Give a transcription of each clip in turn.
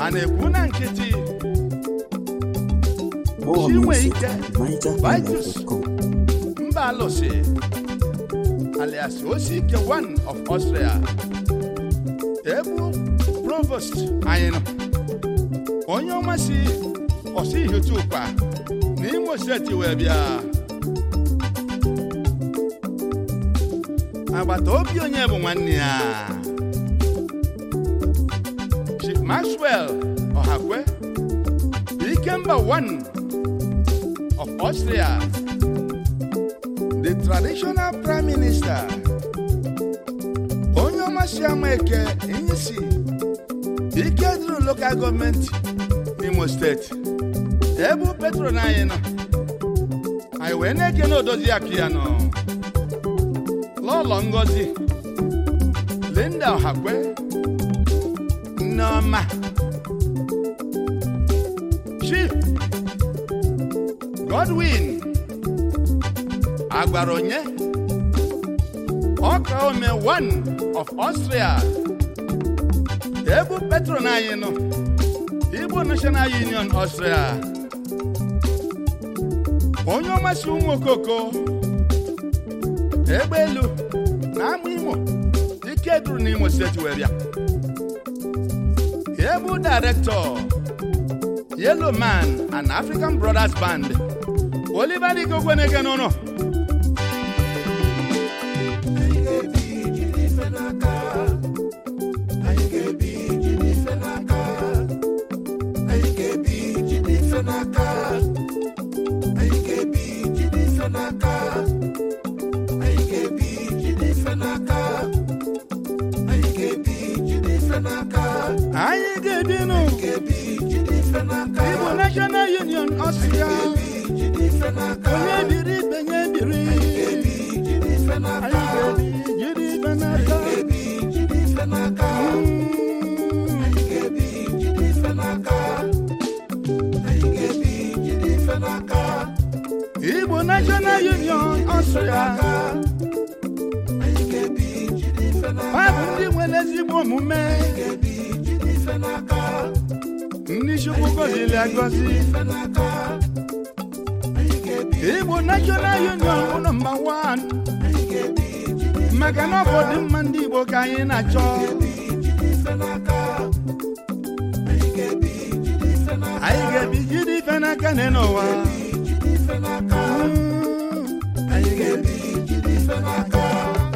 a na-ekwu na nkịtị More Chinwe music Ike, at NigerHighlife.com. mba alụsị alias osike one of Austria ebu provost anyị nọ onye ọma si ọsị ihutukpa n'Imo steeti wee bịa agbata obi onye bụ nwanne ya Chief Maxwell Ọhakwe Ikemba one of Austria the traditional prime minister onye ọmasị ama eke nyisi ike duru local gọọmenti n'imo steeti ebe petron anyị nọ anyị wee na-eke na odozi akụ ya nọ lọlọ ngozi linda ọhakwe nneọma chief godwin agwara onye ọka ome one of Austria ebu petron anyị nọ Igbo National Union Austria onye ọmasị ụmụ okoko egbe elu na ama imo ike duru n'imo steeti wee bịa ebu director Yellow Man and African Brothers Band Oliver Dikogweneke n'ụlọ anyị ga-ebinụ Igbo National Union Austria onye biri ibe nye biri anyị ga-ebi jiri ibe n'aka Mm. Igbo National Union Austria ha bụ ndị nwere ezigbo omume ndị Chukwu gọziri agọzi Igbo National Union bụ nọmba wan maka na ọ bụ ọdịmma ndị Igbo ka anyị na-achọ anyị ga-ebi jide ife n'aka nne n'ụwa Mm. anyị ga-ebi jide ife n'aka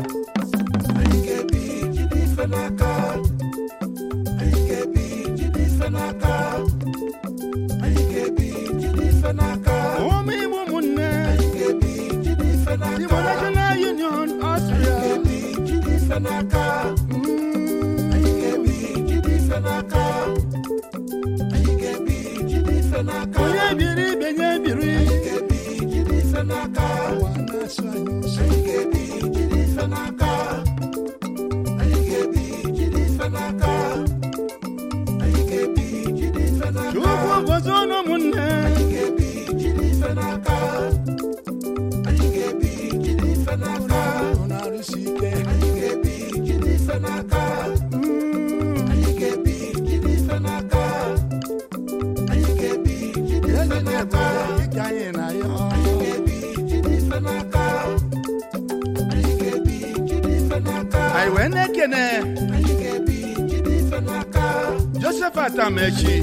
ụmụ Igbo ụmụnne Igbo National Union Austria Mm. onye biri ibe nye biri ụwa na-asụ anyị ụsọ Chukwu gozie unu ụmụnne unu arụsi ike Mm. Eze na-ebu ike anyị na ya anyị wee na-ekene Joseph Atamechi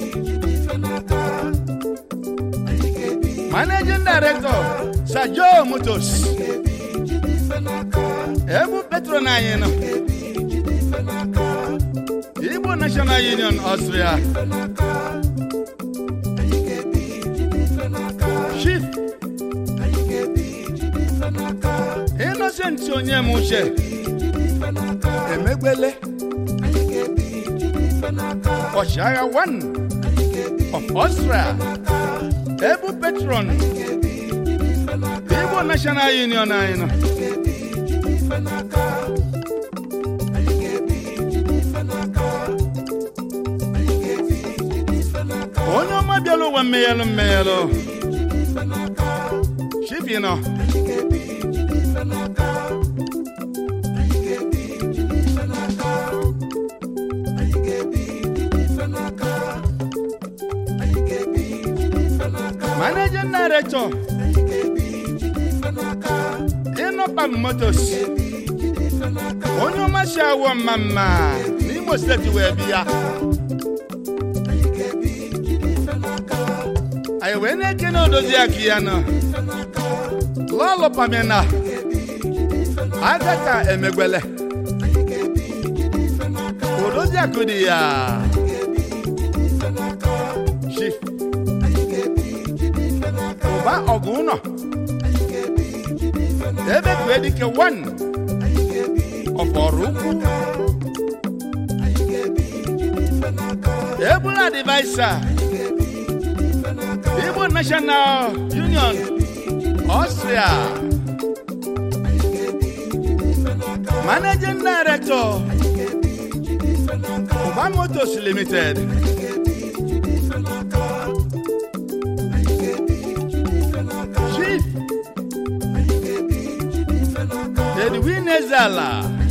Managing Director Sajo Motors ebu petron anyị nọ Igbo National Union Austria Chief Innocent onye m uche emegbele ọchịagha one of Austria ebu petron Igbo National Union anyị nọ onye ọma bịara ụwa mmeghelụ mmeghelụ chifi nọ managing director ịnọpam motos onye ọmasị awọ mma mma n'imo steeti wee bịa anyị wee na-ekene odozi aka ya nọ lọlọ pamina agata emegbele odozi akụ dị ya chief ụba ọgụ ụnọ ebe kue dike one ọfọrọ ukwu ebula adịvaịsa igbo national union austria managing director ụba motors limited chief edwin ezala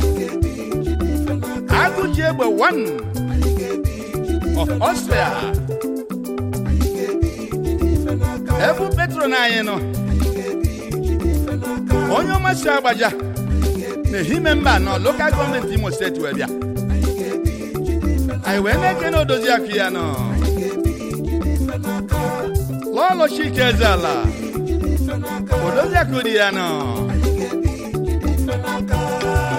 agụji egbe one of austria ebu petro na anyị nọ onye ọmasị agbaja na-ehime mba nọ lokal gọọmenti imo steeti wee bịa anyị wee na-ekene odozi akụ ya nọ lọlọ chike eze ala odozi akụ dị ya nọ